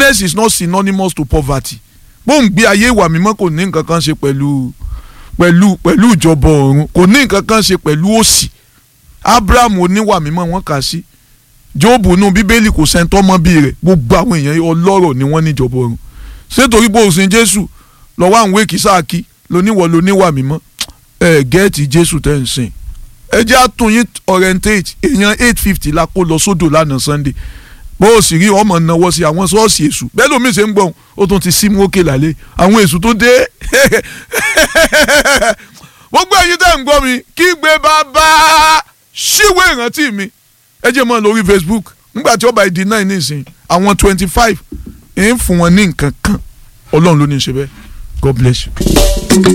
holiness is not synonymous to poverty bóun gbé ayé ìwà mímọ́ kò ní nǹkan kan ṣe pẹ̀lú pẹ̀lú pẹ̀lú ìjọba ọ̀run kò ní nǹkan kan ṣe pẹ̀lú òṣì abraham oníwà mímọ́ wọ́n kà sí jóòbù nù bíbélì kò sẹ́ńtọ́ mọ́ bí rẹ̀ gbogbo àwọn èèyàn ọlọ́rọ̀ ni wọ́n níjọba ọ̀run ṣé torí bó o sin jésù lọ́wọ́ àwọn èkì sáàkì lóníwọ̀ lóníwà mímọ́ ẹ gẹ́ẹ̀tì jésù tẹ́ ń sìn ẹ jẹ́ àtúnyìn orientate èèyàn eight fifty la kó lọ sódò lánàá sunday bó o sì rí ọmọ náwó sí àwọn ṣọ́ọ̀ṣì èṣù bẹ́ẹ̀ lómi ṣe ń gbọ̀n ó tún ti símú òkè lálẹ́ àwọn èṣù tó dé gbogbo ẹ̀yin tẹ́ ń gbọ́ mi kí gbé bàbá ṣíwé ìrántí mi ẹ jẹ́ mọ́ lórí facebook nígbà tí ó bá di nine nísìnyí àwọn twenty five ń fún wọn ní nǹkan kan ọlọ́run ló ní í ṣe bẹ́ẹ̀ god bless you.